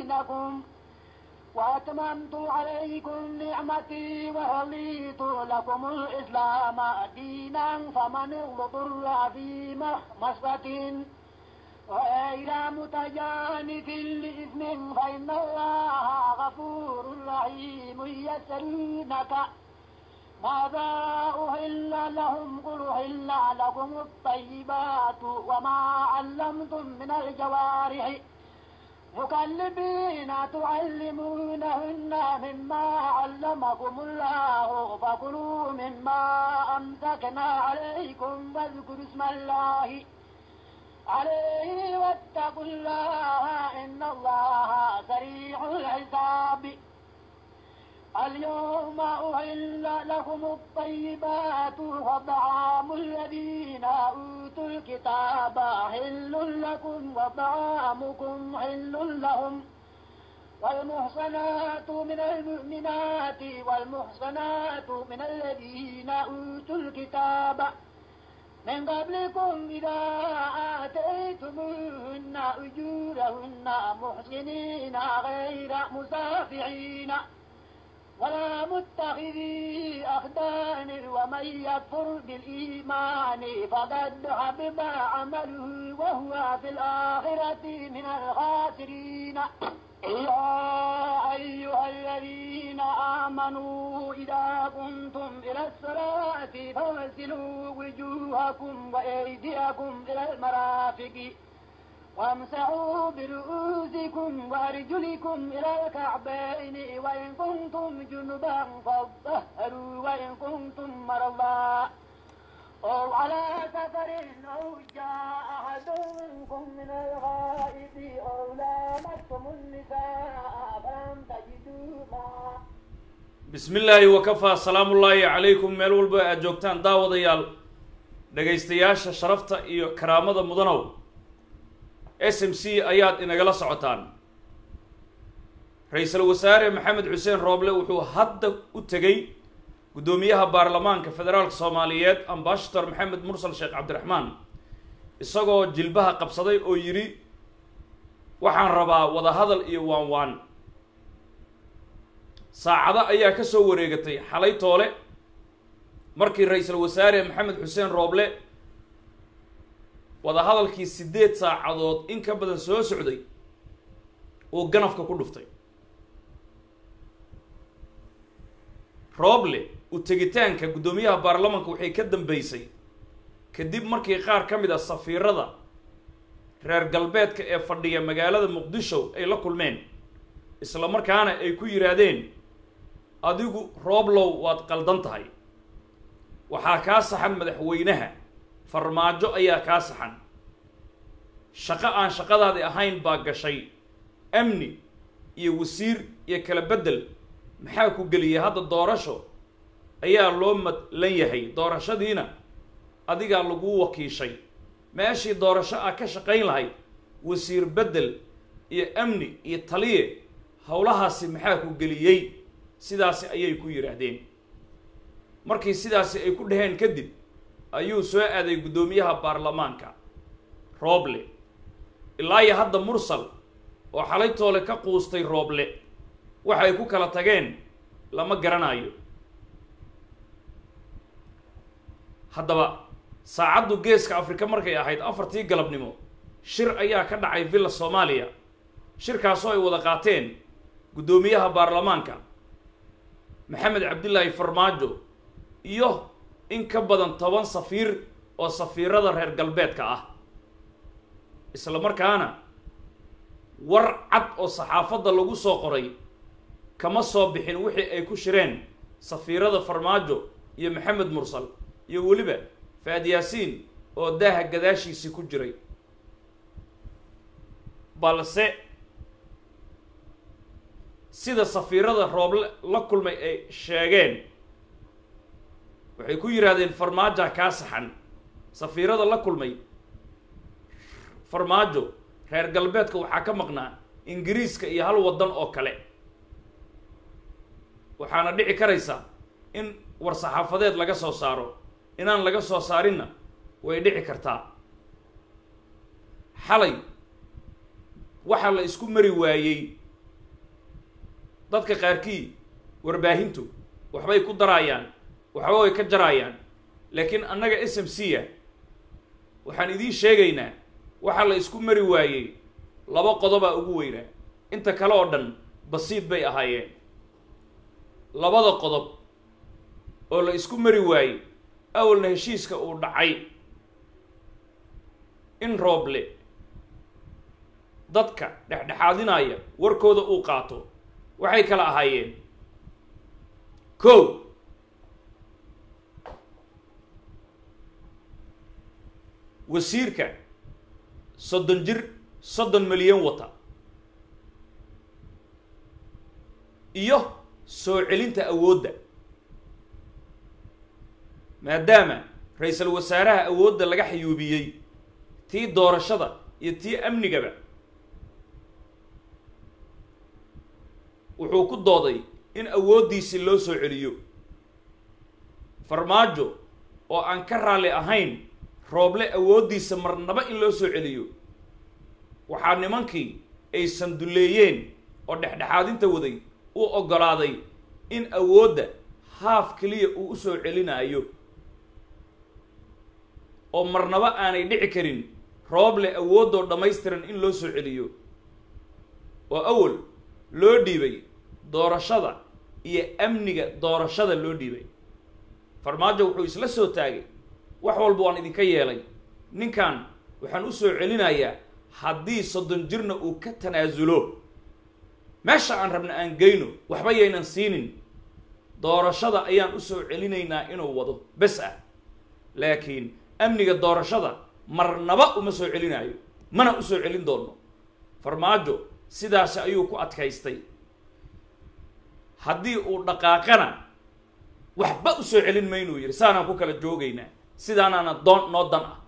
دينكم وأتممت عليكم نعمتي ورضيت لكم الإسلام دينا فمن اضطر في مخمصة غير متجانف لإثم فإن الله غفور رحيم يسألونك ماذا أهل لهم قل أهل لكم الطيبات وما علمتم من الجوارح مكلبين تعلمونهن مما علمكم الله فكلوا مما أمسكنا عليكم واذكروا اسم الله عليه واتقوا الله إن الله سريع الحساب اليوم أحل لكم الطيبات وطعام الذين أوتوا الكتاب حل لكم وطعامكم حل لهم والمحصنات من المؤمنات والمحصنات من الذين أوتوا الكتاب من قبلكم إذا آتيتموهن أجورهن محسنين غير مسافعين ولا متخذي أخدان ومن يكفر بالإيمان فقد حبب عمله وهو في الآخرة من الخاسرين يا أيها الذين آمنوا إذا قمتم إلى الصلاة فاغسلوا وجوهكم وأيديكم إلى المرافق وامسحوا برؤوسكم وارجلكم الى الكعبين وان كنتم جنبا فاطهروا وان كنتم مرضى او على سفر او جاء احد منكم من الغائب او لامستم النساء فلم تجدوا ماء bismi illaahi wakafaa salaamu ullaahi calaykum meel walba aad joogtaan daawadayaal dhagaystayaasha sharafta iyo karaamada mudanow s m c ayaad inagala socotaan ra-iisul wasaare maxamed xuseen rooble wuxuu hadda u tegey guddoomiyaha baarlamaanka federaalka soomaaliyeed ambashator maxamed mursal sheekh cabdiraxmaan isagoo jilbaha qabsaday oo yidhi waxaan rabaa wadahadal iyo waan waan saacado ayaa ka soo wareegatay xalay toole markii ra-iisul wasaare maxamed xuseen rooble wadahadalkii siddeed saacadood in ka badan soo socday uu ganafka ku dhuftay rooble u tegitaanka guddoomiyaha baarlamanka waxay ka dambeysay kadib markii qaar ka mid a safiirada reer galbeedka ee fadhiya magaalada muqdisho ay la kulmeen isla markaana ay ku yidhaahdeen adigu rooblow waad qaldan tahay waxaa kaa saxan madaxweynaha farmaajo ayaa kaa saxan shaqo aan shaqadaadi ahayn baa gashay amni iyo wasiir iyo kala beddel maxaa ku geliyay hadda doorasho ayaa loo madlan yahay doorashadiina adigaa laguu wakiishay meeshii doorasho ah ka shaqayn lahayd wasiir beddel iyo amni iyo taliye howlahaasi maxaa ku geliyey sidaasi ayay ku yidhaahdeen markii sidaasi ay ku dhaheen kadib ayuu soo aaday guddoomiyaha baarlamaanka rooble ilaa iyo hadda mursal oo xalay toole ka quustay rooble waxay ku kala tageen lama garanayo haddaba saacaddu geeska afrika markay ahayd afartii galabnimo shir ayaa ka dhacay villa soomaaliya shirkaasoo ay wada qaateen guddoomiyaha baarlamaanka maxamed cabdilaahi farmaajo iyo in ka badan toban safiir oo safiirada reer galbeedka ah isla markaana war cad oo saxaafadda lagu soo qoray kama soo bixin wixii ay ku shireen safiirada farmaajo iyo maxamed mursal iyo weliba faad yaasiin oo daaha gadaashiisii ku jiray balse sida safiirada rooble la kulmay ay sheegeen waxay ku yidhaahdeen farmaajoa kaa saxan safiirada la kulmay farmaajo reer galbeedka waxaa ka maqnaa ingiriiska iyo hal waddan oo kale waxaana dhici karaysa in war saxaafadeed laga soo saaro inaan laga soo saarinna way dhici kartaa xalay waxaa la isku mari waayey dadka qaarkii warbaahintu waxbay ku daraayaan waxba way ka jaraayaan laakiin annaga s m c a waxaan idiin sheegaynaa waxaa la isku mari waayey laba qodobaa ugu weynaa inta kale oo dhan basiid bay ahaayeen labada qodob oo la isku mari waayey awalna heshiiska uu dhacay in rooble dadka dhexdhexaadinaya warkooda uu qaato waxay kala ahaayeen ko wasiirka soddon jir soddon milyan wata iyo soo celinta awoodda maadaama ra-iisul wasaaraha awoodda laga xayuubiyey tii doorashada iyo tii amnigaba wuxuu ku dooday in awooddiisii loo soo celiyo farmaajo oo aan ka raalli ahayn rooble awooddiisa marnaba in loo soo celiyo waxaa nimankii ay sanduleeyeen oo dhexdhexaadinta waday u oggolaaday in awoodda haaf keliya uu u soo celinaayo oo marnaba aanay dhici karin rooble awoodoo dhammaystiran in loo soo celiyo oo awal loo dhiibay doorashada iyo amniga doorashada loo dhiibay farmaajo wuxuu isla soo taagay wax walba waan idinka yeelay ninkan waxaan u soo celinayaa haddii soddon jirna uu ka tanaasulo meesha aan rabna aan geyno waxba yaynan siinin doorashada ayaan u soo celinaynaa inuu wado bes ah laakiin amniga doorashada marnaba uma soo celinaayo mana u soo celin doonno farmaajo sidaasi ayuu ku adkaystay haddii uu dhaqaaqana waxba u soo celin maynuu yidhi saanaan ku kala joogaynaa sidaanaana doon noo dan ah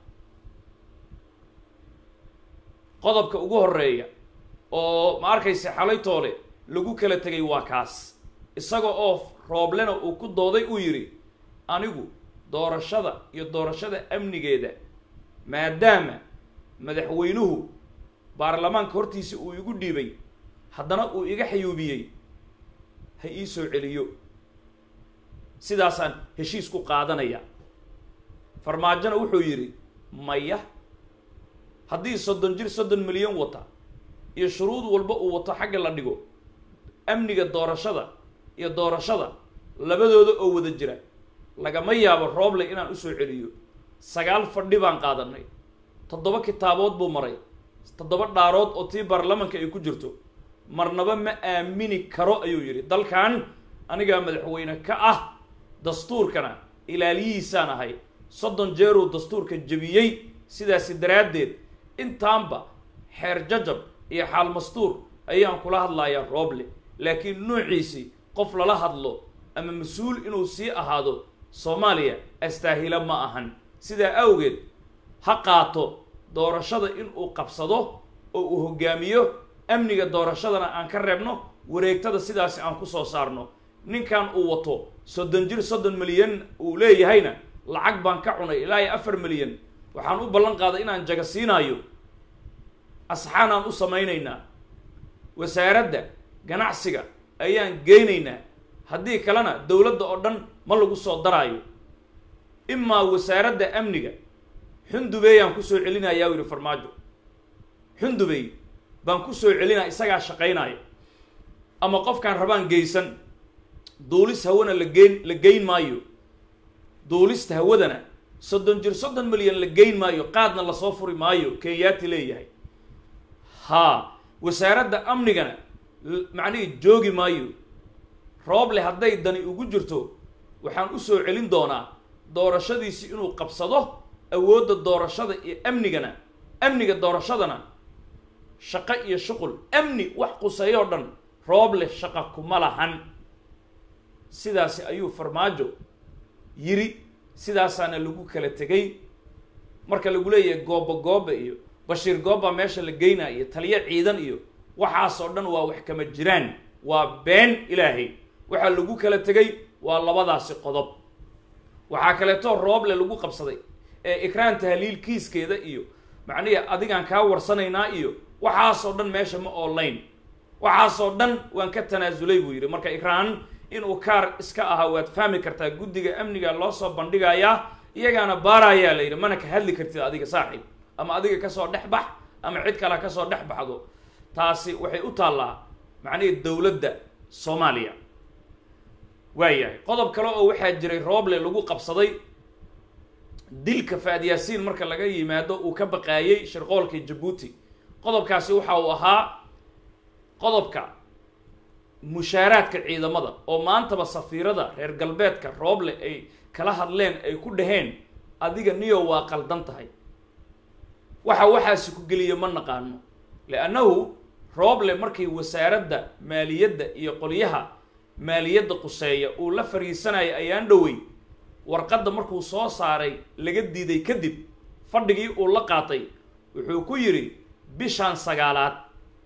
qodobka ugu horeeya oo ma arkaysa xalay toole lagu kala tegay waa kaas isaga oo rooblena uu ku dooday uu yidhi anigu doorashada iyo doorashada amnigeeda maadaama madaxweynuhu baarlamaanka hortiisa uu igu dhiibay haddana uu iga xayuubiyey ha ii soo celiyo sidaasaan heshiis ku qaadanaya farmaajona wuxuu yidhi maya haddii soddon jir soddon milyan wata iyo shuruud walba uu wato xagga la dhigo amniga doorashada iyo doorashada labadooda oo wada jira lagama yaabo rooble inaan usoo celiyo sagaal fadhi baan qaadanay toddoba kitaabood buu maray toddoba dhaarood oo tii baarlamanka ay ku jirto marnaba ma aamini karo ayuu yidhi dalkan anigaa madaxweyne ka ah dastuurkana ilaaliyihiisaan ahay soddon jeeruu dastuurka jebiyey sidaasi daraaddeed intaanba xeer jajab iyo xaal mastuur ayaan kula hadlayaa rooble laakiin nuuciisii qof lala hadlo ama mas-uul inuu sii ahaado soomaaliya astaahila ma ahan sidaa awgeed ha qaato doorashada inuu qabsado oo uu hogaamiyo amniga doorashadana aan ka reebno wareegtada sidaasi aan ku soo saarno ninkan uu wato soddon jir soddon milyan uu leeyahayna lacag baan ka cunay ilaa iyo afar milyan waxaan u ballan qaaday inaan jaga siinaayo asxaanaan u samaynaynaa wasaaradda ganacsiga ayaan geynaynaa haddii kalena dowladda oo dhan ma lagu soo daraayo imaa wasaaradda amniga xundubeeyaan kusoo celinayaa u yidhi farmaajo xundubey baan kusoo celinaya isagaa shaqaynaayo ama qofkaan rabaan geysan duulis hawana la geyn la geyn maayo duulista hawadana soddon jir soddon milyan la geyn maayo qaadna lasoo furi maayo kenyaati leeyahay haa wasaaradda amnigana macnihii joogi maayo rooble hadday dani ugu jirto waxaan u soo celin doonaa doorashadiisi inuu qabsado awoodda doorashada iyo amnigana amniga doorashadana shaqo iyo shuqul amni wax quseeyoo dhan rooble shaqa kuma lahan sidaasi ayuu farmaajo yiri sidaasaana lagu kala tegay marka lagu leeyahay gooba gooba iyo bashiir gooba meesha la geynaa iyo taliyo ciidan iyo waxaasoo dhan waa wax kama jiraan waa been ilaahay waxaa lagu kala tegay waa labadaasi qodob waxaa kaleeto rooble lagu qabsaday ee ikraan tahliil kiiskeeda iyo macnihi adigaan kaa warsanaynaa iyo waxaasoo dhan meesha ma online waxaasoo dhan waan ka tanaasulay buu yidhi marka ikraan inuu kaar iska ahaa waad fahmi kartaa guddiga amniga loo soo bandhigayaa iyagaana baarayaa la yidhi mana ka hadli kartid adiga saaxiib ama adiga kasoo dhex bax ama cid kale kasoo dhex baxdo taasi waxay u taallaa macnihii dowladda soomaaliya waayahay qodob kale oo waxaa jiray rooble lagu qabsaday dilka faadyaasiin marka laga yimaado uu ka baqaayey shirqoolka jabuuti qodobkaasi waxa uu ahaa qodobka mushaaraadka ciidamada oo maantaba safiirada reer galbeedka rooble ay kala hadleen ay ku dhaheen adiga niyo waa qaldan tahay waxa waxaasi ku geliya ma naqaano liannahu rooble markii wasaaradda maaliyadda iyo qolyaha maaliyadda quseeya uu la fariisanaya ayaan dhowey warqadda markuu soo saaray laga diiday kadib fadhigii uu la qaatay wuxuu ku yidhi bishaan sagaalaad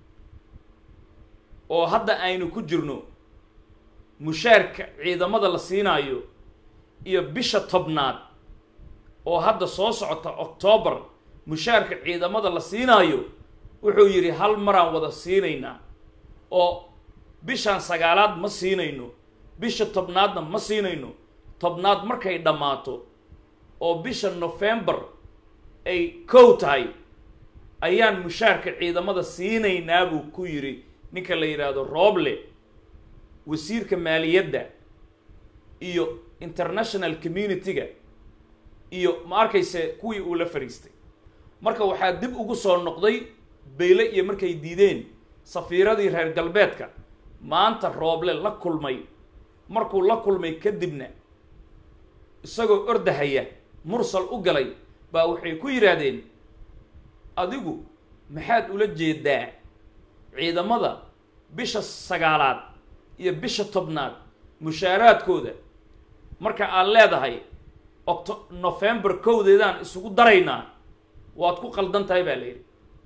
oo hadda aynu ku jirno mushaarka ciidamada la siinaayo iyo bisha tobnaad oo hadda soo socota octoobar mushaarka ciidamada la siinaayo wuxuu yidhi hal maraan wada siinaynaa oo bishaan sagaalaad ma siinayno bisha tobnaadna ma siinayno tobnaad markay dhammaato oo bisha nofembar ay kow tahay ayaan mushaarka ciidamada siinaynaa buu ku yidhi ninka la yidhaahdo rooble wasiirka maaliyadda iyo international community-ga iyo ma arkayse kuwii uu la fadhiistay marka waxaa dib ugu soo noqday bayle iyo markay diideen safiiradii reer galbeedka maanta rooble la kulmay markuu la kulmay kadibna isagoo ordahaya mursal u galay baa waxay ku yidhaahdeen adigu maxaad ula jeedaa ciidamada bisha sagaalaad iyo bisha tobnaad mushaaraadkooda marka aad leedahay octo nofembar kowdeedaan isugu daraynaa waad ku qaldan tahay baa la yidhi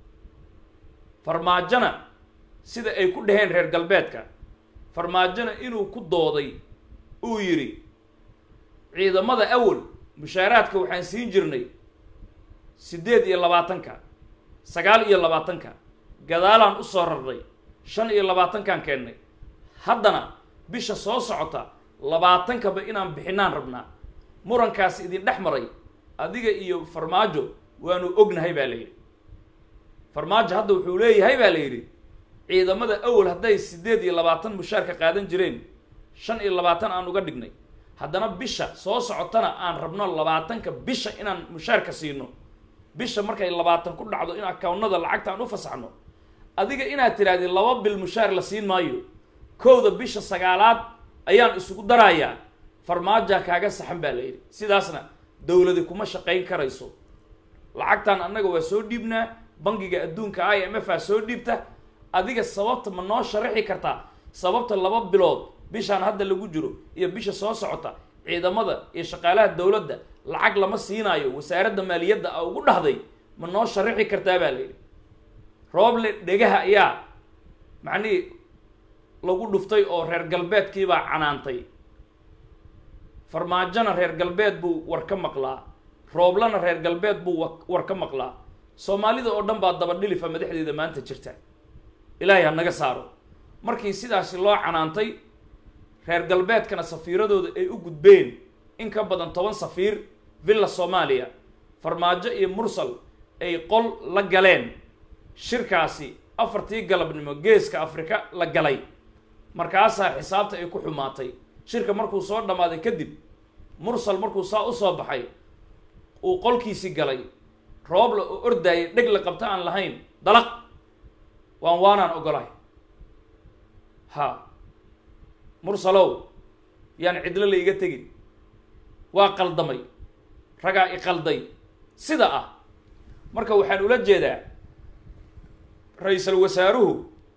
farmaajona sida ay ku dhaheen reer galbeedka farmaajona inuu ku dooday uu yidhi ciidamada awal mushaaraadka waxaan siin jirnay siddeed iyo labaatanka sagaal iyo labaatanka gadaalaan u soo rarnay shan iyo labaatankaan keennay haddana bisha soo socota labaatankaba inaan bixinaan rabnaa murankaas idin dhex maray adiga iyo farmaajo waanu ognahay baa la yidhi farmaajo hadda wuxuu leeyahay baa la yidhi ciidamada awal hadday siddeed iyo labaatan mushaarka qaadan jireen shan iyo labaatan aan uga dhignay haddana bisha soo socotana aan rabno labaatanka bisha inaan mushaarka siino bisha markay labaatan ku dhacdo in akawnada lacagta aan u fasaxno adiga inaad tidhahdid laba bil mushaar la siin maayo kowda bisha sagaalaad ayaan isugu darayaa farmaaja kaaga saxan baa la yidhi sidaasna dowladi kuma shaqayn karayso lacagtan annaga waa soo dhiibnaa bangiga adduunka i m f aa soo dhiibta adiga sababta ma noo sharaxi kartaa sababta laba bilood bishaan hadda lagu jiro iyo bisha soo socota ciidamada iyo shaqaalaha dowladda lacag lama siinaayo wasaaradda maaliyadda a ugu dhahday ma noo sharaxi kartaa baa la yidhi rooble dhegaha ayaa macnihii lagu dhuftay oo reer galbeedkiibaa canaantay farmaajona reer galbeed buu war ka maqlaa rooblana reer galbeed buu war ka maqlaa soomaalida oo dhan baa dabadhilifa madaxdeeda maanta jirta ilaahay ha naga saaro markii sidaasi loo canaantay reer galbeedkana safiiradooda ay u gudbeen in ka badan toban safiir villa soomaaliya farmaajo iyo mursal ay qol la galeen shirkaasi afartii galabnimo geeska afrika la galay markaasaa xisaabta ay ku xumaatay shirka markuu soo dhammaaday kadib mursal markuu saa usoo baxay uu qolkiisi galay roobla oo ordaayay dheg la qabta aan lahayn dalaq waan waanaan ogolahay ha mursalow yaan cidlo la iga tegin waa qaldamay ragaa i qalday sida ah marka waxaan ula jeedaa ra-iisal wasaaruhu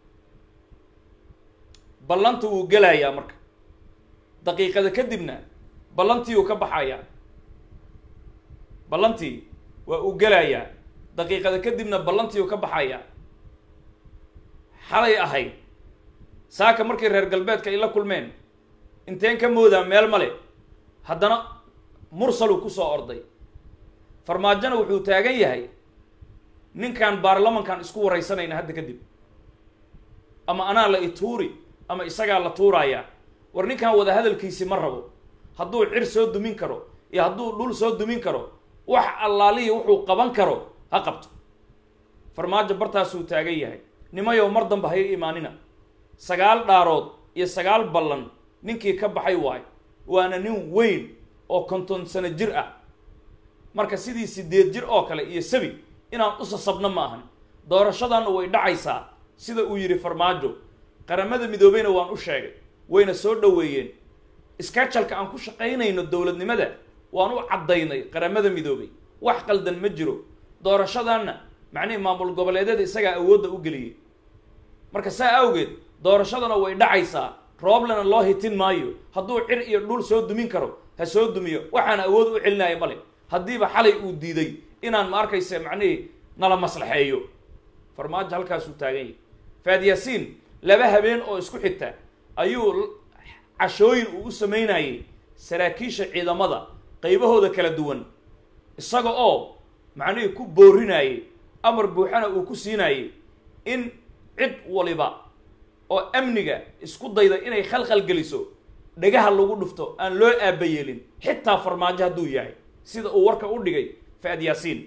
ballanta wuu gelayaa marka daqiiqada kadibna ballantii uu ka baxayaa ballantii waa uu gelayaa daqiiqada kadibna ballantii uu ka baxayaa xalay ahayd saaka markii reer galbeedka ay la kulmeen inteen ka moodaa meel male haddana mursaluu ku soo orday farmaajona wuxuu taagan yahay ninkaan baarlamankan isku waraysanayna hadda kadib ama anaa la ituuri ama isagaa la tuurayaa war ninkan wada hadalkiisi ma rabo hadduu cir soo dumin karo iyo hadduu dhul soo dumin karo wax allaaliya wuxuu qaban karo ha qabto farmaajo bartaasuu taagan yahay nimayow mar damba haya imaanina sagaal dhaarood iyo sagaal ballan ninkii ka baxay waayo waana nin weyn oo konton sano jir ah marka sidii sideed jir oo kale iyo sabi inaan usasabno ma ahan doorashadanna way dhacaysaa sida uu yidhi farmaajo qaramada midoobeyna waan u sheegay wayna soo dhoweeyeen iskajalka aan ku shaqaynayno dowladnimada waan u caddaynay qaramada midoobey wax qaldan ma jiro doorashadanna macnihii maamul goboleedyada isagaa awoodda u geliyey marka saa awgeed doorashadana way dhacaysaa rooblena loo hitin maayo hadduu cir iyo dhul soo dumin karo ha soo dumiyo waxaana awood u celinaya male haddiiba xalay uu diiday inaan ma arkaysa macnihii nala maslaxeeyo farmaajo halkaasuu taagan yahay faad yaasiin laba habeen oo isku xigta ayuu cashooyin uu u samaynayay saraakiisha ciidamada qaybahooda kala duwan isaga oo macnihii ku boorinayay amar buuxana uu ku siinayay in cid waliba oo amniga isku dayda inay khalkhal geliso dhagaha lagu dhufto aan loo aabayeelin xitaa farmaajo hadduu yahay sida uu warka u dhigay faad yaasiin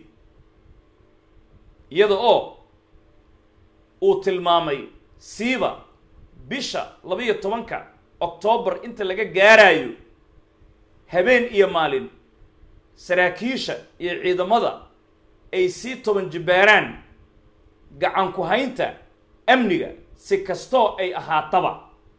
iyada oo uu tilmaamay siiba bisha labiyo tobanka oktoobar inta laga gaarayo habeen iyo maalin saraakiisha iyo ciidamada ay sii toban jibbaaraan gacan ku haynta amniga si kastoo ay ahaataba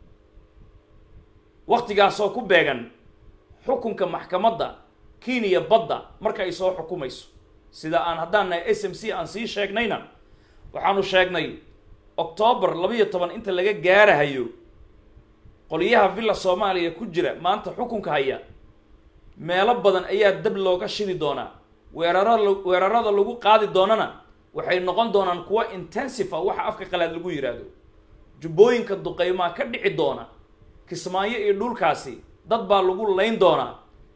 wakhtigaasoo ku beegan xukunka maxkamadda kenya badda marka ay soo xukumayso sida aan haddaan nahay s m c aan sii sheegnayna waxaanu sheegnay oktoobar labiyo toban inta laga gaarahayo qolyaha villa soomaaliya ku jira maanta xukunka haya meelo badan ayaa dab looga shidi doonaa weerara weerarada lagu qaadi doonana waxay noqon doonaan kuwa intensive ah waxa afka qalaad lagu yidhaahdo jubbooyinka duqeymaa ka dhici doona kismaayo iyo dhulkaasi dad baa lagu layn doonaa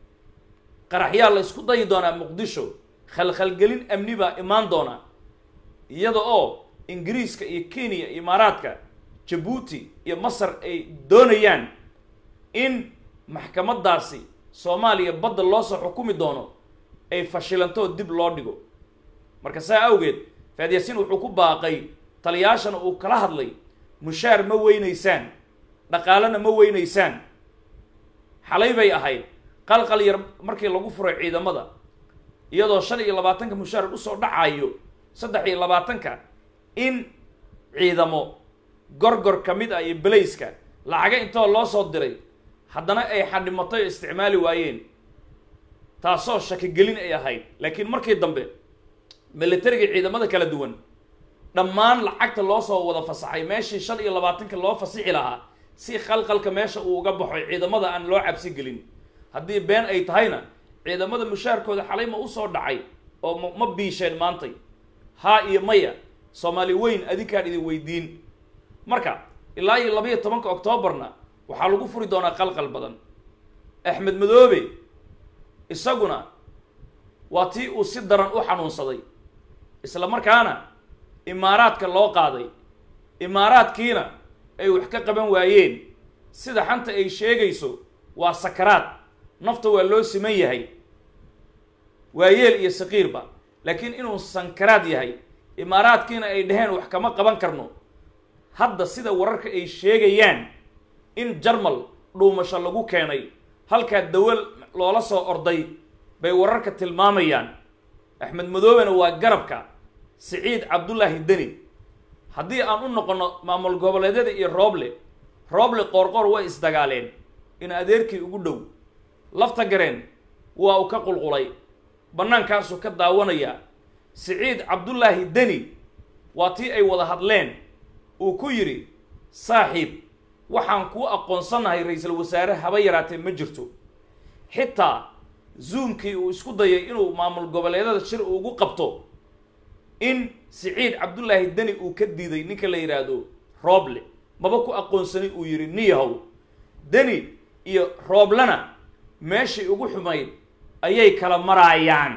qaraxyaa la isku dayi doonaa muqdisho khalkhalgelin amni baa imaan doona iyada oo ingiriiska iyo kenya imaaraadka jabuuti iyo masar ay doonayaan in maxkamadaasi soomaaliya badda loo soo xukumi doono ay fashilantoo dib loo dhigo marka saa awgeed faadyaasiin wuxuu ku baaqay taliyaashana uu kala hadlay mushaar ma weynaysaan dhaqaalena ma weynaysaan xalay bay ahayd qalqal yar markii lagu furay ciidamada iyadoo shan iyo labaatanka mushaar usoo dhacayo saddex iyo labaatanka in ciidamo gorgor ka mid ah iyo belayska lacaga intoo loo soo diray haddana ay xadhimatay oo isticmaali waayeen taasoo shakigelin ay ahayd laakiin markii dambe militariga ciidamada kala duwan dhammaan lacagta loo soo wada fasaxay meeshii shan iyo labaatanka loo fasixi lahaa si khalqalka meesha uu uga baxo ciidamada aan loo cabsi gelin haddii been ay tahayna ciidamada mushaarkooda xalay ma usoo dhacay oo ma ma biisheen maantay haa iyo maya soomaali weyn adinkaan idin weydiin marka ilaa iyo labayo tobanka oktoobarna waxaa lagu furi doonaa qalqal badan axmed madoobe isaguna waa tii uu si daran u xanuunsaday isla markaana imaaraadka loo qaaday imaaraadkiina ay wax ka qaban waayeen sida xanta ay sheegayso waa sakaraad nafta waa loo siman yahay waa yeel iyo saqiirba laakiin inuu sankaraad yahay imaaraadkiina ay dhaheen wax kama qaban karno hadda sida wararka ay sheegayaan in jarmal dhuumasho lagu keenay halkaa dawal loola soo orday bay wararka tilmaamayaan axmed madoobena waa garabka siciid cabdullaahi deni haddii aan u noqono maamul goboleedyada iyo rooble rooble qoorqoor way isdagaaleen in adeerkii ugu dhow lafta gareen waa uu ka qulqulay bannaankaasuu ka daawanayaa siciid cabdullaahi deni waa tii ay wada hadleen uu ku yidhi saaxiib waxaan kuu aqoonsanahay ra-iisul wasaare haba yaraatee ma jirto xitaa zoomkii uu isku dayay inuu maamul goboleedyada shir ugu qabto in siciid cabdullaahi deni uu ka diiday ninka la yidhaahdo rooble maba ku aqoonsanin uu yidhi niyahow deni iyo rooblena meeshii ugu xumayd ayay kala maraayaan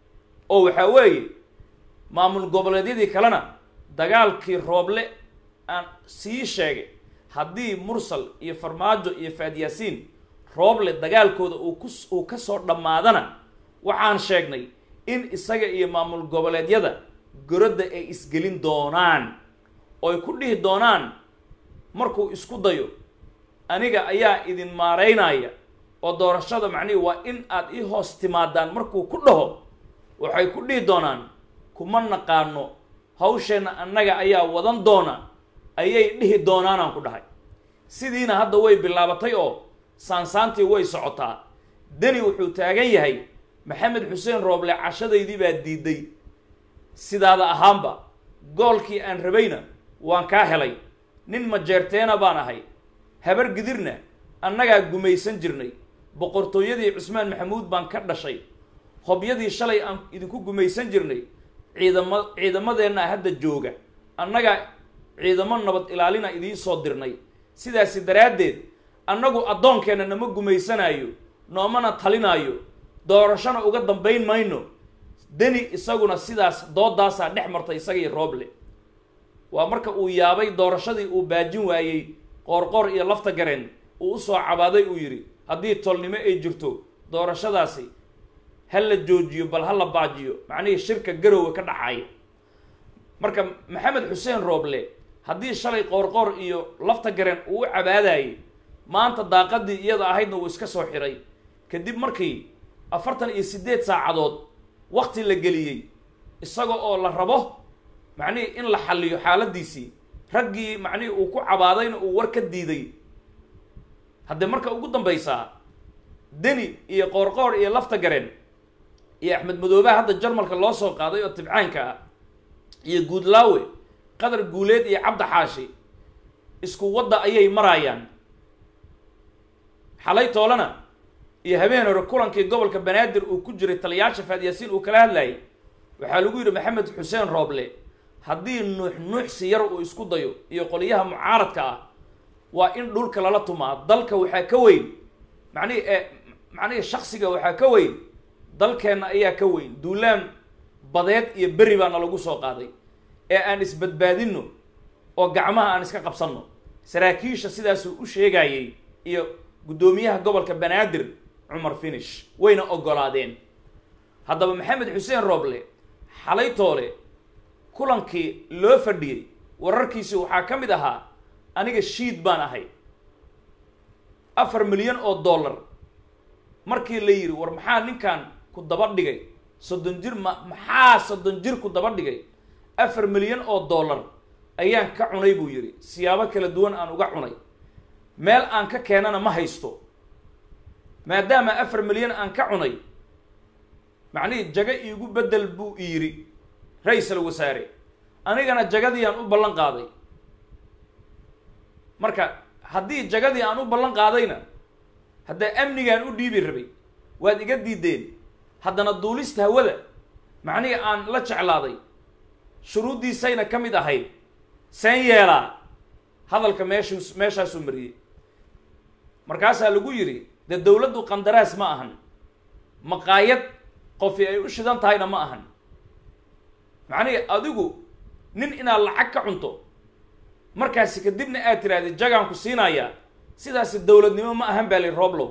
oo waxaa weeye maamul goboleedyadii kalena dagaalkii rooble aan sii sheegay haddii mursal iyo farmaajo iyo faadyaasiin rooble dagaalkooda uu ku uu ka soo dhammaadana waxaan sheegnay in isaga iyo maamul goboleedyada gorodda ay isgelin doonaan ooy ku dhihi doonaan markuu isku dayo aniga ayaa idin maaraynaya oo doorashada macnihi waa in aad ii hoos timaadaan markuu ku dhaho waxay ku dhihi doonaan kuma naqaano hawsheenna annaga ayaa wadan doona ayay dhihi doonaanaan ku dhahay sidiina hadda way bilaabatay oo saansaantii way socotaa deni wuxuu taagan yahay maxamed xuseen rooble cashadaydii baa diiday sidaada ahaanba goolkii aan rabayna waan kaa helay nin majeerteena baan ahay habar gidirna annagaa gumaysan jirnay boqortooyadii cusmaan maxamuud baan ka dhashay hobyadii shalay aan idinku gumaysan jirnay ciidama ciidamadeenna hadda jooga annagaa ciidamo nabad ilaalina idiin soo dirnay sidaasi daraaddeed annagu addoonkeenna nama gumaysanaayo noomana talinaayo doorashona uga dambayn mayno deni isaguna sidaas doodaasaa dhex martay isagii rooble waa marka uu yaabay doorashadii uu baajin waayey qoorqoor iyo lafta gareen uu usoo cabaaday uu yidhi haddii tolnimo ay jirto doorashadaasi ha la joojiyo bal ha la baajiyo macnihii shirka garowe ka dhacaya marka maxamed xuseen rooble haddii shalay qoorqoor iyo lafta gareen uu u cabaadayay maanta daaqadii iyada ahaydna uu iska soo xiray kadib markii afartan iyo siddeed saacadood wakti la geliyey isaga oo la rabo macnihii in la xalliyo xaaladiisii raggii macnihii uu ku cabaadayna uu war ka diiday haddee marka ugu dambaysaa deni iyo qoorqoor iyo lafta gareen iyo axmed madoobaha hadda jarmalka loo soo qaaday oo tibcaanka ah iyo guudlaawe qadar guuleed iyo cabdi xaashi isku wadda ayay maraayaan xalay toolana iyo habeen hore kulankii gobolka banaadir uu ku jiray taliyaasha faadyaasiin uu kala hadlayay waxaa lagu yidhi maxamed xuseen rooble haddii nuux nuuxsi yar uu isku dayo iyo qoliyaha mucaaradka ah waa in dhulka lala tumaa dalka waxaa ka weyn macnihi e macnihii shaksiga waxaa ka weyn dalkeenna ayaa ka weyn duulaan badeed iyo beri baana lagu soo qaaday ee aan isbadbaadinno oo gacmaha aan iska qabsanno saraakiisha sidaasuu u sheegayey iyo guddoomiyaha gobolka banaadir cumar finish wayna oggolaadeen haddaba maxamed xuseen rooble xalay toole kulankii loo fadhiyey wararkiisi waxaa ka mid ahaa aniga shiid baan ahay afar milyan oo dollar markii la yidhi war maxaa ninkan ku daba dhigay soddon jir ma maxaa soddon jir ku daba dhigay afar milyan oo dollar ayaan ka cunay buu yidhi siyaabo kala duwan aan uga cunay meel aan ka keenana ma haysto maadaama afar milyan aan ka cunay macnihii jago iigu beddel buu yidhi ra-iisal wasaare anigana jagadii aan u ballan qaaday marka haddii jagadii aan u ballan qaadayna haddee amnigaan u dhiibi rabay waad iga diideen haddana duulista hawada macnihii aan la jeclaaday shuruuddiisayna ka mid ahayd seen yeelaa hadalka meeshuu meeshaasuu mariyey markaasaa lagu yidhi dee dowladdu qandaraas ma ahan maqaayad qofi ay u shidan tahayna ma ahan macnihii adigu nin inaad lacag ka cunto markaasi kadibna aad tirahdid jagaan ku siinayaa sidaasi dowladnimo ma ahan baa li roblow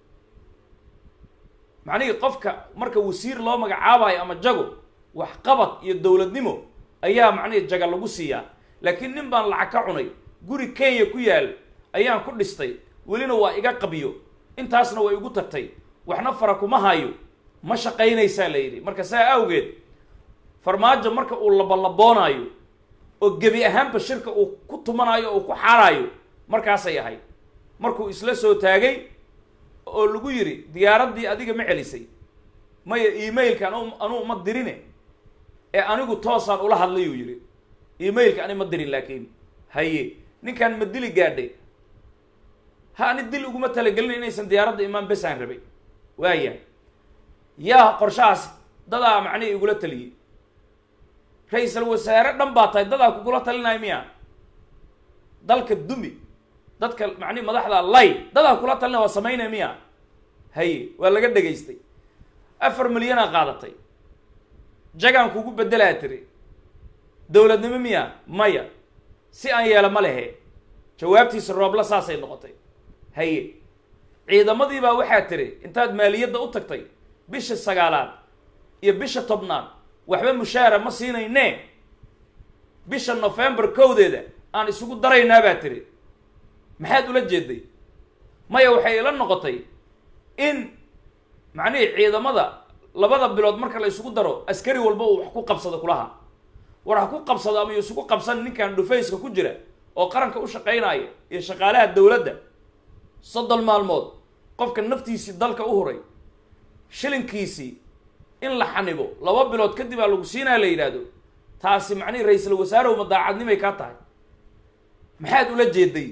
macnihii qofka marka wasiir loo magacaabayo ama jago waxqabad iyo dowladnimo ayaa macnihii jaga lagu siiyaa laakiin nin baan lacag ka cunay guri kenya ku yaal ayaan ku dhistay welina waa iga qabiyo intaasna way igu tagtay waxna fara kuma hayo ma shaqaynaysaa la yidhi marka saa awgeed farmaajo marka uu labalaboonaayo oo gebi ahaanba shirka uu ku tumanaayo oo ku xaaraayo markaasay ahayd markuu isla soo taagay oo lagu yidhi diyaaraddii adiga ma celisay maya emailka anu anuu ma dirine ee anigu toosaan ula hadlay uu yidhi emailka ani ma dirin laakiin haye ninkaan ma dili gaadhay ha ani dil uguma talagelin inaysan diyaaradda imaan besaan rabay waaya yaa qorshahaas dadaa macnihi igula taliyey ra-iisal wasaare dhan baa tahay dadaa kugula talinaya miya dalka dumi dadka macnihi madaxda lay dadaa kula talinaya waa samaynaya miya haye waa laga dhegaystay afar milyanaa qaadatay jagaan kugu beddelaa tiri dowladnimo miya maya si aan yeela ma lehe jawaabtiisa roobla saasay noqotay haye ciidamadii baa waxaa tiri intaad maaliyadda u tagtay bisha sagaalaad iyo bisha tobnaad waxba mushaara ma siinayne bisha november kowdeeda aan isugu daraynaa baa tiri maxaad ula jeeday maya waxay ila noqotay in macnihii ciidamada labada bilood marka la isugu daro askari walba uu wax ku qabsado kulaha war ha ku qabsado ama isugu qabsan ninkan dhufayska ku jira oo qaranka u shaqaynaya iyo shaqaalaha dowladda soddon maalmood qofka naftiisii dalka u huray shilinkiisii in la xanibo laba bilood kadib aa lagu siinaa la yidhaahdo taasi macnihii ra-iisal wasaarehu ma daacadnimay kaa tahay maxaad ula jeeday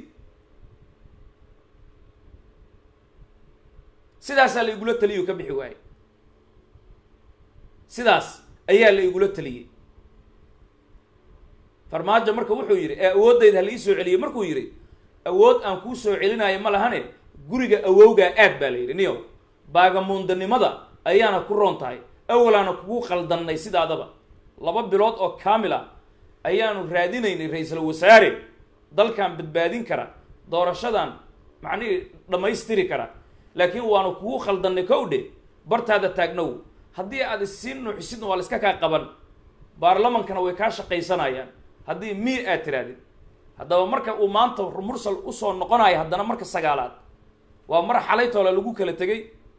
sidaasaa la igula taliyo ka bixi waaye sidaas ayaa la igula taliyey farmaajo marka wuxuu yidhi ee awooddayda hala ii soo celiyey markuu yidhi awood aan kuu soo celinayo ma lahane guriga awowgaa aad baa la yidhi niyo baagamuundanimada ayaana ku roon tahay awalaana kugu qaldannay sidaadaba laba bilood oo kaamil ah ayaanu raadinaynay ra-iisal wasaare dalkan badbaadin kara doorashadan macnihii dhammaystiri kara laakiin waanu kugu khaldannay kow dhe bartaada taagnow haddii aad isiin nuuxisidna waa la iska kaa qaban baarlamankana way kaa shaqaysanayaan haddii mii aad tirahdid haddaba marka uu maanta mursal usoo noqonayo haddana marka sagaalaad waa mar xalaytoole lagu kala tegay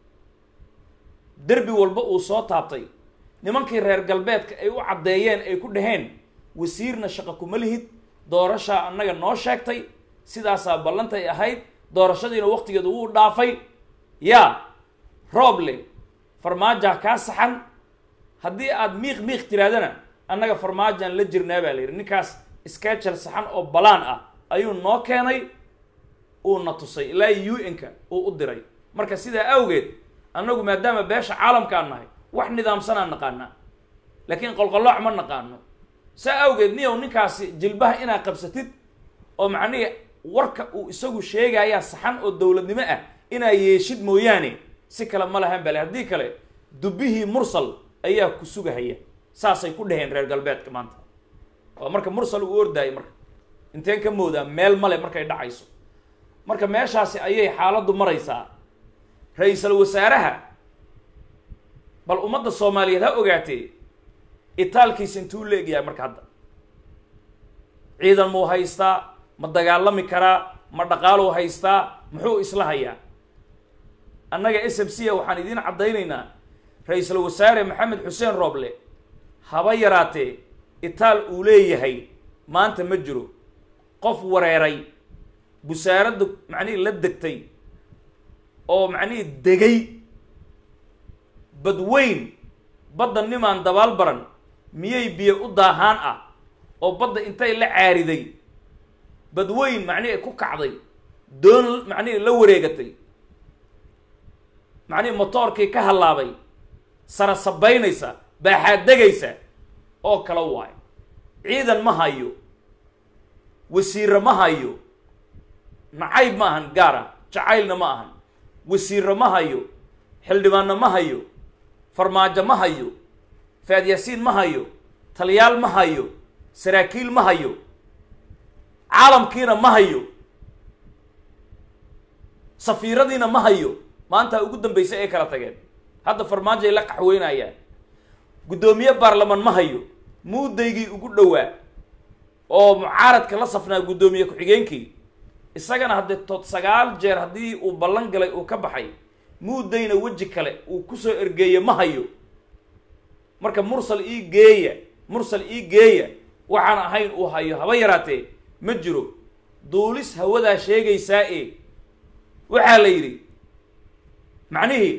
derbi walba uu soo taabtay nimankii reer galbeedka ay u caddeeyeen ay ku dhaheen wasiirna shaqo kuma lihid doorashaa annaga noo sheegtay sidaasaa ballantay ahayd doorashadiina waqtigeedu wuu dhaafay yaa rooble farmaajaa kaa saxan haddii aad miiq miiq tirahdana annaga farmaajaan la jirnaa baa la yidhi ninkaas skechel saxan oo balaan ah ayuu noo keenay uuna tusay ilaa u n-ka uu u diray marka sidaa awgeed annagu maadaama beesha caalamkaan nahay wax nidaamsanaan naqaanaa laakiin qolqolooc ma naqaano saa awgeed niyow ninkaasi jilbaha inaad qabsatid oo macnihii warka uu isagu sheegayaa saxan oo dowladnimo ah inaa yeeshid mooyaane si kale ma lahan bale haddii kale dubbihii mursal ayaa ku sugahaya saasay ku dhaheen reer galbeedka maanta waa marka mursal uu ordaayay marka inteen ka moodaa meel male markay dhacayso marka meeshaasi ayay xaaladdu maraysaa ra-iisal wasaaraha bal ummadda soomaaliyeed ha ogaatee itaalkiisa intuu la egyahay marka hadda ciidan muu haystaa ma dagaalami karaa ma dhaqaaluu haystaa muxuu isla hayaa annaga s m c a waxaan idiin caddaynaynaa ra-iisul wasaare maxamed xuseen rooble haba yaraatee itaal uu leeyahay maanta ma jiro qof wareeray busaaradda macnihii la degtay oo macnihii degay badweyn badda nimaan dabaal baran miyay biyo u daahaan ah oo badda intay la caariday badweyn macnihii ku kacday doon macnihii la wareegatay macnihii motoorkii ka hallaabay sara sabaynaysa baaxaad degaysa oo kala waayo ciidan ma hayo wasiirre ma hayo nacayb ma ahan gaara jacaylna ma ahan wasiirre ma hayo xildhibaanna ma hayo farmaajo ma hayo faadyaasiin ma hayo taliyaal ma hayo saraakiil ma hayo caalamkiina ma hayo safiiradiina ma hayo maanta ugu dambaysa ay kala tageen hadda farmaajo ay la qaxweynayaan guddoomiye baarlamaan ma hayo muudaygii ugu dhowaa oo mucaaradka la safnaa guddoomiye ku-xigeenkii isagana haddee tood sagaal jeer haddii uu ballan galay uu ka baxay muudayna weji kale uu kusoo ergeeye ma hayo marka mursal ii geeya mursal ii geeya waxaan ahayn uu hayo haba yaraatee ma jiro duulis hawadaa sheegaysaa e waxaa la yidhi macnihii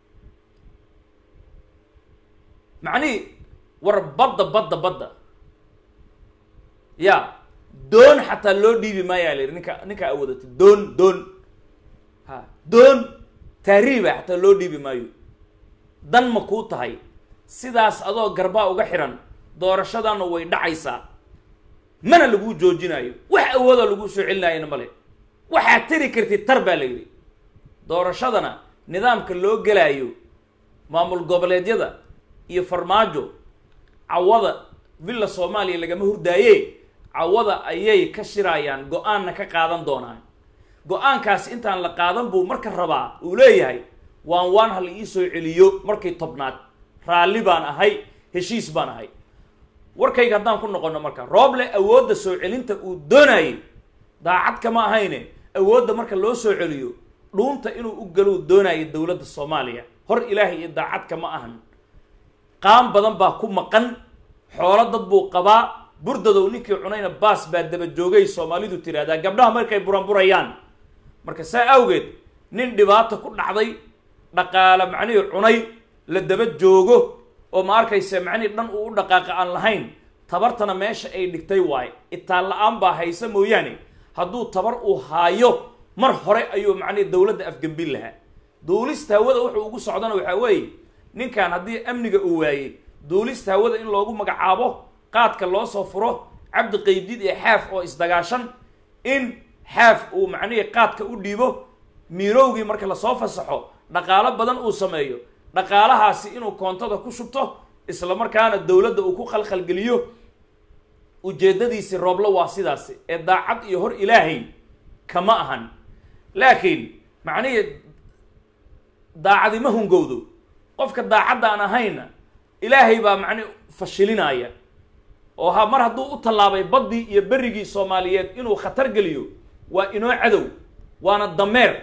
macnihii war badda badda badda ya doon xataa loo dhiibi maayaa la yidhi ninka ninkaa awoodata doon doon ha doon taariiba xataa loo dhiibi maayo dan ma kuu tahay sidaas adoo garbaa uga xiran doorashadana way dhacaysaa mana laguu joojinayo wax awoodoo laguu soo celinayana male waxaad tiri kartid tar baa la yidhi doorashadana nidaamka loo gelaayo maamul goboleedyada iyo farmaajo cawada villa soomaaliya lagama hurdaaye cawada ayay ka shirayaan go-aanna ka qaadan doonaan go-aankaas intaan la qaadan buu marka rabaa uu leeyahay waan waan ha la ii soo celiyo markii tobnaad raalli baan ahay heshiis baan ahay warkayga haddaan ku noqono marka rooble awoodda soo celinta uu doonayay daacad kama ahayne awoodda marka loo soo celiyo dhuunta inuu u galou doonayay dowladda soomaaliya hor ilaahay iyo daacad kama ahan qaan badan baa ku maqan xoolo dad buu qabaa burdadow ninkii cunayna baas baa daba joogay soomaalidu tiraahdaa gabdhaha markay buranburayaan marka saa awgeed nin dhibaato ku dhacday dhaqaale macnihii cunay la daba joogo oo ma arkayse macnihii dhan uu u dhaqaaqa aan lahayn tabartana meesha ay dhigtay waaye itaan la-aan baa haysa mooyaane hadduu tabar uu haayo mar hore ayuu macnihi dowladda afgembin lahaa duulista hawada wuxuu ugu socdana waxaa weeye ninkan haddii amniga uu waayey duulista hawada in loogu magacaabo qaadka loo soo furo cabdi qaybdid iyo xaaf oo isdagaashan in xaaf uu macnihii qaadka u dhiibo miirowgii marka lasoo fasaxo dhaqaalo badan uu sameeyo dhaqaalahaasi inuu koontada ku shubto isla markaana dowladda uu ku khalkhalgeliyo ujeeddadiisi rooblo waa sidaasi ee daacad iyo hor ilaahay kama ahan laakiin macnihii daacadima hungowdo qofka daacadda aan ahayna ilaahay baa macnihi fashilinaya oo ha mar hadduu u tallaabay baddii iyo berrigii soomaaliyeed inuu khatar geliyo waa inoo cadow waana dameer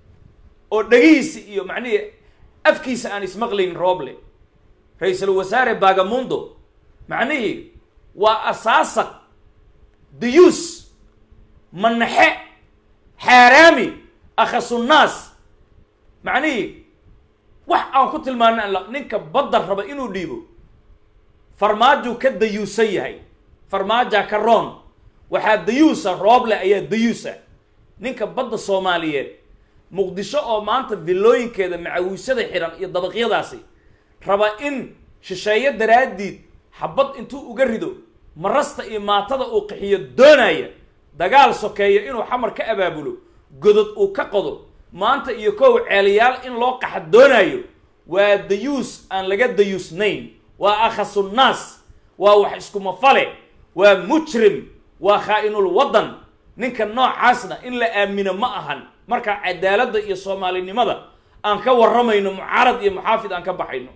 oo dhegihiisi iyo macnihii afkiisa aan ismaqlayn rooble ra-iisul wasaare bagamundo macnihii waa asaasaq diyuus manaxe xaaraami akhasunnaas macnihii wax aan ku tilmaana an ninka badda raba inuu dhiibo farmaajuu ka dayuusan yahay farmaajaa ka roon waxaa dayuusa rooble ayaa dayuusa ninka badda soomaaliyeed muqdisho oo maanta villooyinkeeda macawiisada xiran iyo dabaqyadaasi raba in shisheeyo daraaddiid xabad intuu uga rido marasta iyo maatada uu qixiyo doonaya dagaal sokeeyo inuu xamar ka abaabulo godod uu ka qodo maanta iyo kow ceeliyaal in loo qaxa doonayo waa dayuus aan laga dayuusnayn waa akhasunnaas waa wax iskumafale waa mujrim waa khaa-inul waddan ninka noocaasna in la aamino ma ahan marka cadaaladda iyo soomaalinimada aan ka warramayno mucaarad iyo muxaafid aan ka baxayno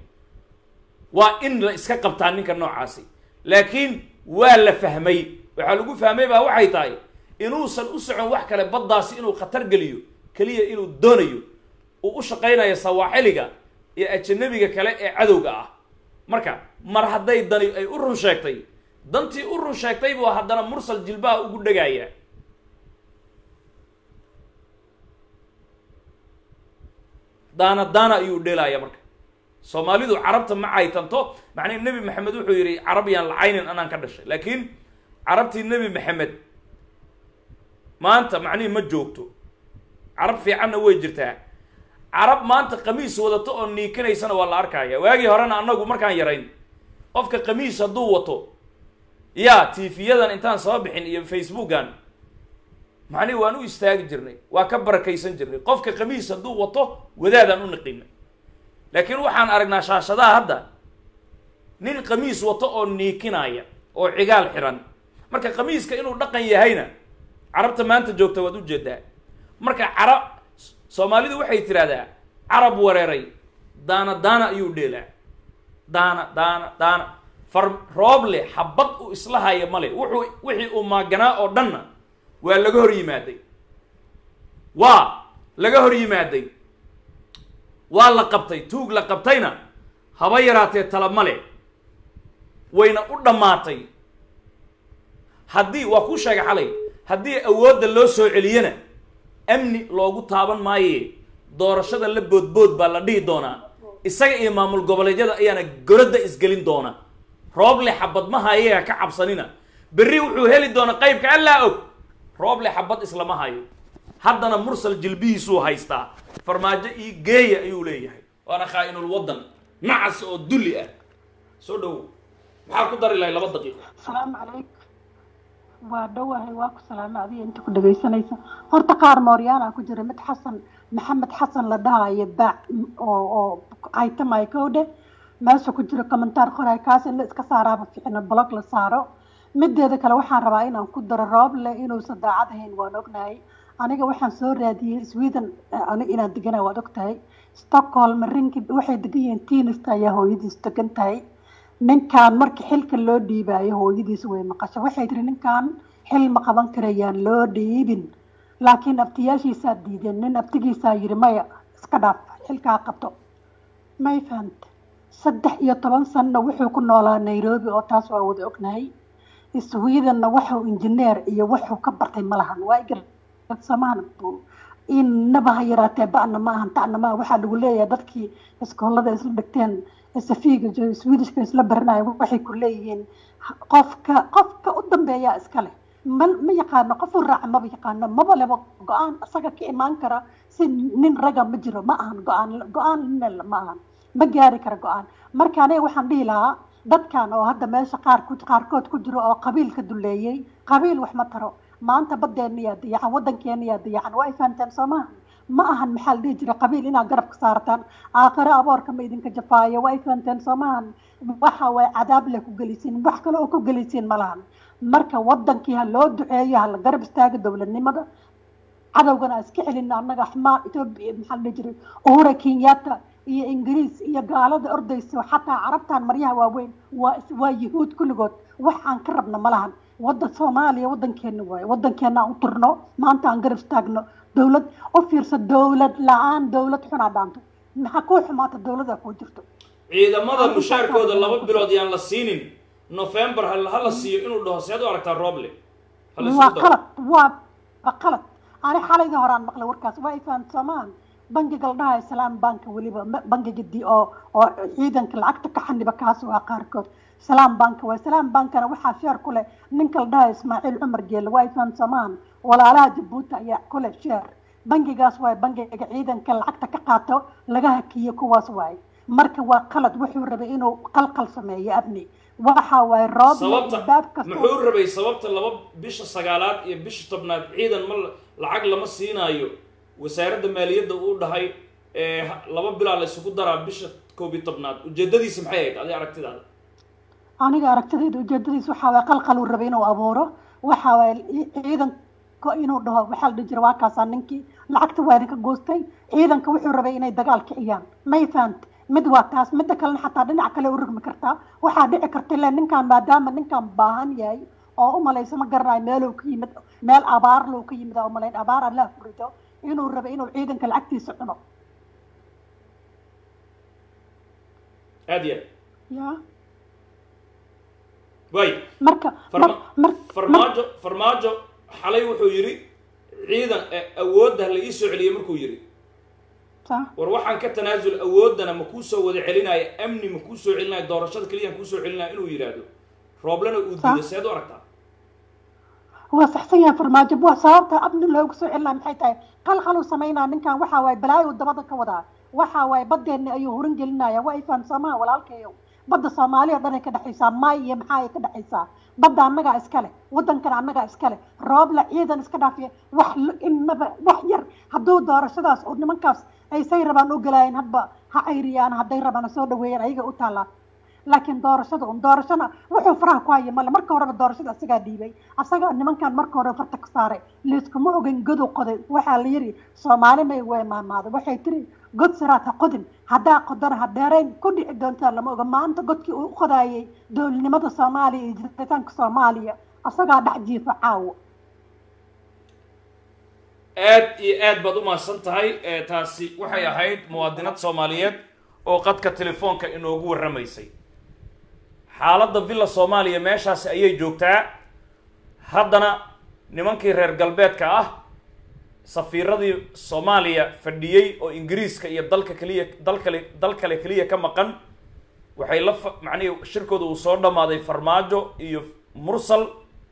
waa in la iska qabtaa ninka noocaasi laakiin waa la fahmay waxaa lagu fahmay baa waxay tahay inuusan u socon wax kale baddaasi inuu khatar geliyo keliya inuu doonayo uu u shaqaynayo sawaaxiliga iyo ajanabiga kale ee cadowga ah marka mar hadday dani ay u run sheegtay dantii u run sheegtay buu haddana mursal jilbaha ugu dhegaya daana daana ayuu dheelaya marka soomaalidu carabta ma caytanto macnii nebi maxamed wuxuu yidhi carab yaan lacaynin anaan ka dhashay laakiin carabtii nebi maxamed maanta macnihi ma joogto carab fiicanna way jirtaa carab maanta qamiis wadato oo niikanaysana waa la arkaya waagii horena annagu markaan yarayn qofka qamiis hadduu wato ya tiifiyadan intaan soo bixin iyo facebookan macnihi waan u istaagi jirnay waa ka barakaysan jirnay qofka qamiis hadduu wato wadaadaan u niqinay laakiin waxaan aragnaa shaashadaha hadda nin qamiis wato oo niikinaya oo cigaal xiran marka qamiiska inuu dhaqan yahayna carabta maanta joogta waad ujeedaa marka carab soomaalidu waxay tidhahdaa carab wareeray daana daana ayuu dheelaa daana daana daana far rooble xabad uu isla haya male wuxuu wixii uu maaganaa oo dhanna waa laga hor yimaaday waa laga hor yimaaday waa la qabtay tuug la qabtayna haba yaraatee tala male wayna u dhammaatay haddii waa kuu sheegay xalay haddii awoodda loo soo celiyana amni loogu taaban maaye doorashada la boodbood baa la dhihi doonaa isaga iyo maamul goboleedyada ayaana goradda isgelin doona rooble xabad ma hayaga ka cabsanina berri wuxuu heli doona qaybka allaa og rooble xabad islama hayo haddana mursal jilbihiisuu haystaa farmaajo io geeya ayuu leeyahay waana khaa-inul waddan nacas oo dulli ah soo dhowow maxaa ku dari lahay laba daqiiqo asalaamu calaykum waa dhowahay waa ku salaamay adiga inta ku dhegaysanaysa horta qaar mooryaana ku jira mid xasan maxamed xasan la dhahayo baac oo oo caytamay kowdhe meesha ku jira commentaar qoray kaas in la iska saaraaba ficina blog la saaro mideeda kale waxaan rabaa inaan ku daro rooble inuusan daacad ahayn waan ognahay aniga waxaan soo raadiyey sweden aniga inaan deganahay waad ogtahay stockholm rinki waxay degan yihiin tiinista ayaa hooyadiis degan tahay ninkan markii xilka loo dhiibaayo hooyadiis way maqasho waxay tiri ninkan xil ma qaban karayaan loo dhiibin laakiin abtiyaashiisaa diideen nin abtigiisaa yiri maya iska dhaaf xilkaa qabto may fahante saddex iyo toban sanno wuxuu ku noolaa nairobi oo taas waa wada ognahay swedenna waxuu injineer iyo wuxuu ka bartay ma lahan waa igarsamaan inaba ha yaraatee ba'na ma ahan ta'na ma aha waxaa lagu leeyahay dadkii iskoolada isla dhigteen safiiga swedishka isla baranayo waxay ku leeyihiin qofka qofka u dambeeyaa iska leh ma ma yaqaano qof u raaca maba yaqaano maba leba go-aan isaga ka imaan kara si nin raga ma jiro ma ahan go-aan go-aan nin ma ahan ma gaari kara go-aan marka aniga waxaan dhihi lahaa dadkan oo hadda meesha qaar ku qaarkood ku jiro oo qabiilka duleeyey qabiil wax ma taro maanta badeena yaa dayacan wadankeena yaa dayacan waa ay fahanteen soo maaha ma ahan maxaa la dhihi jira qabiil inaad garabka saartaan aakhiro aboorka ma idinka jafaayo waa ay fahanteen soo maahan waxa way cadaab leh ku gelisiin wax kale oo ku gelisiin ma lahan marka wadankii ha loo duceeyo ha la garab istaago dowladnimada cadowgana iska celina annaga xmaa etoobiya maxaa la dhihi jiray uhura kenyatta iyo ingiriis iyo gaalada ordayso xataa carabtan maryaha waaweyn waa waa yahuud kulligood wax aan ka rabna ma lahan wadda soomaaliya wadankeena waaye wadankeena aan u turno maanta aan garab istaagno dowlad u fiirso dowlad la-aan dowlad xunaa dhaanto maxaa kuu xumaata dowlada kuu jirto ciidamada mushaarkooda laba bilood yaan la siinin november ha ha la siiyo inuu dhaho seed u aragtaa roble Ha la waa isku daro. qalad waa waa qalad ani xalayda horaan maqlay warkaas waa ifaan soomaan bangiga la dhahayo salaam banka weliba ma- bangiga di oo oo ciidanka lacagta ka xaniba kaas waa qaarkood salaam banka waa salaam bankana waxaa sheer ku leh ninka la dhahayo ismaaciil cumar geelle waa ifaan soomaan walaalaha jabuuti ayaa ku leh sheer bangigaas waay bangiga ciidanka lacagta ka qaato laga hakiyo kuwaas waay marka waa qalad wuxuu rabay inuu qalqal sameeyo abni waxa waay roob sababta baab kasta muxuu rabay sababta laba bisha sagaalaad iyo bisha tobnaad ciidan ma la- lacag lama siinaayo wasaaradda maaliyadda uu dhahay ee ha- laba bilaa la isugu daraa bisha koob iyo tobnaad ujeedadiisa maxay ahayd adi aragtidaada aniga aragtidayda ujeedadiis waxaa waay qalqal uu rabay inuu abuuro waxa waay ciidanka inuu dhaho waxaa la dhihi jira waa kaasaa ninkii lacagta waa idinka goostay ciidanka wuxuu rabay inay dagaal kiciyaan may fahante mid waa taas midda kalena xataa dhinac kale u rugmi kartaa waxaa dhici karta ile ninkan maadaama ninkan baahan yahay oo umalaysa ma garanayo meeluu ka yimid meel abaar lou ka yimid aa umalayn abaar allah furido inuu rabay inuu ciidanka lacagtiisa cuno aad iyo aad ya waay marka Farma- mar mar farmaajo farmaajo xalay wuxuu yidhi ciidan eh, awoodda la ii soo celiyey markuu yidhi sa- war waxaan ka tanaasul awooddana ma kuu soo wada celinaayo amni ma kuu soo celinaayo doorashada keliyaan kuu soo celinaayo inuu yidhaahdo rooblena uu Sa- diido seed u aragtaa waa saxsan yahay farmaajo waa sababta abni loogu soo celinaa maxay tahay qalqaluu samaynaa ninkan waxa waaye balaayo dabada ka wadaa waxa waaye badeena ayuu hurin gelinaya waa ifaan soomaa walaalkayo badda soomaaliya o dhan ay ka dhexaysaa maay iyo maxaa ay ka dhexaysaa badda annagaa iska leh waddankana annagaa iska leh roobla ciidan iska dhaafiya wax l- inaba wax yar hadduu doorashadaas oo nimankaas ay say rabaan u galaayeen hadba ha cayriyaan hadday rabaan ha soo dhaweeyaan ayaga u taallaa laakiin doorashada un doorashana wuxuu faraha ku haya male marka horeba doorashada asagaa dhiibay asagaa nimankan marka hore farta ka saaray layskuma ogen godu qoday waxaa la yiri soomaali may weemaamaada waxay tiri god siraad ha qodin haddaa qodana ha dheerayn ku dhici doontaa lama oga maanta godkii uu u qodaayay dowladnimada soomaaliya iyo jiritaanka soomaaliya asagaa dhex jiifa caawo aad iyo aad baad u mahadsan tahay ee taasi waxay ahayd muwaadinad soomaaliyeed oo qadka telefoonka inoogu warramaysay xaaladda villa soomaaliya meeshaasi ayay joogtaa haddana nimankii reer galbeedka ah safiiradii soomaaliya fadhiyey oo ingiriiska iyo dalka keliya dal kale dal kale keliya ka maqan waxay la fa- macnihii shirkooda uu soo dhammaaday farmaajo iyo mursal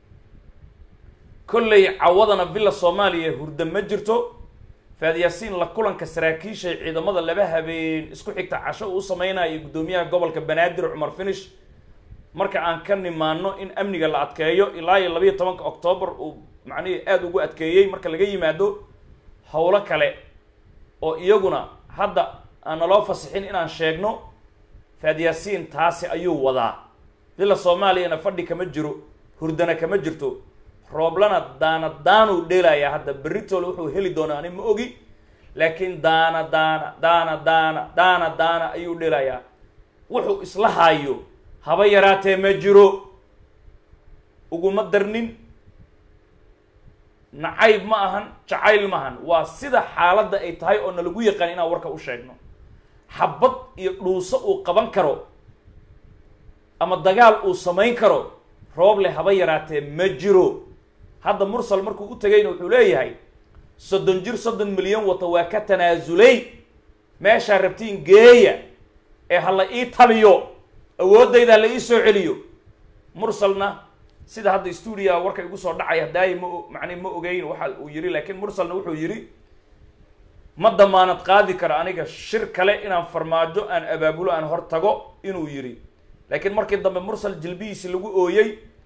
kolley cawadana villa soomaaliya hurda ma jirto faadyaasiin la kulanka saraakiisha ciidamada laba habeen isku xigta casho uu sameynaya guddoomiyaha gobolka banaadir cumar finish marka aan ka nimaano in amniga la adkeeyo ilaa iyo labayo tobanka octoobar uu macnihii aada ugu adkeeyey marka laga yimaado howlo kale oo iyaguna hadda aan naloo fasixin inaan sheegno faadyaasiin taasi ayuu wadaa villa soomaaliyana fadhi kama jiro hurdana kama jirto rooblana daana daanuu dheelayaa hadda berritole wuxuu heli doonaa ani ma ogi laakiin daana daana daana daana daana daana ayuu dheelayaa wuxuu isla haayo haba yaraatee ma jiro uguma darnin nacayb ma ahan jacayl ma ahan waa sida xaaladda ay tahay oo na lagu yaqaan inaan warka u sheegno xabad iyo dhuuso uu qaban karo ama dagaal uu samayn karo rooble haba yaraatee ma jiro hadda mursal markuu u tegayna wuxuu leeyahay soddon jir soddon milyan wata waa ka tanaasulay meeshaa rabtiin geeya ee ha la ii taliyo awooddayda ha la ii soo celiyo mursalna sida hadda stuudiya warka igu soo dhacay hadaayi ma macni ma ogeyn waxa uu yihi laakiin mursalna wuxuu yihi ma damaanad qaadi karo aniga shir kale inaan farmaajo aan abaabulo aan hor tago inuu yidhi laakiin markii dambe mursal jilbihiisi lagu ooyey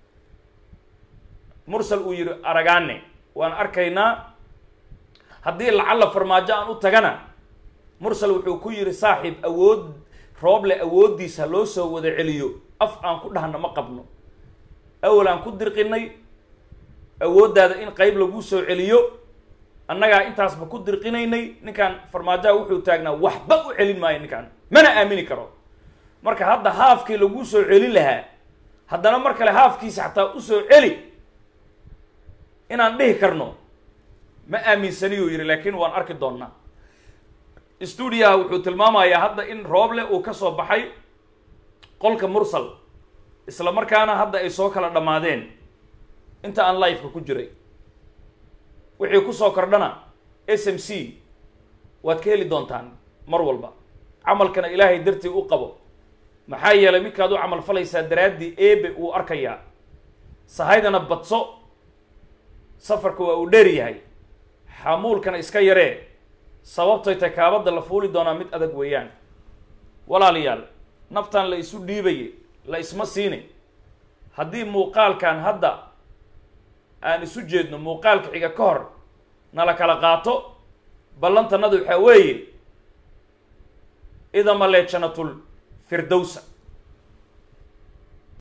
mursal uu yihi aragaane waan arkaynaa haddii lacalla farmaajo aan u tagana mursal wuxuu ku yihi saaxiib awood rooble awooddiisa loo soo wada celiyo af aan ku dhahna ma qabno awal aan ku dirqinay awooddaada in qayb lagu soo celiyo annagaa intaasba ku dirqinaynay ninkaan farmaajaha wuxuu taagnaa waxba u celin maayo ninkaan mana aamini karo marka hadda haafkii lagu soo celin lahaa haddana mar kale haafkiisa xataa usoo celi inaan dhihi karno ma aaminsaniyuu yidhi laakiin waan arki doonnaa stuudiyaha wuxuu tilmaamayaa hadda in rooble uu ka soo baxay qolka mursal isla markaana hadda ay soo kala dhammaadeen inta aan lifeka ku jiray wixii kusoo kordhana s m c waad ka heli doontaan mar walba camalkana ilaahay dartii u qabo maxaa yeelay midkaad u camal falaysaa daraaddii eebe uu arkayaa sahaydana badso safarka waa uu dheer yahay xamuulkana iska yaree sababtay takaabadda la fuuli doonaa mid adag weeyaan walaalayaal naftan la isu dhiibaye la isma siini haddii muuqaalkan hadda aan isu jeedno muuqaalka xiga ka hor nala kala qaato ballantanadu waxaa weeye idama leejanatul firdowsa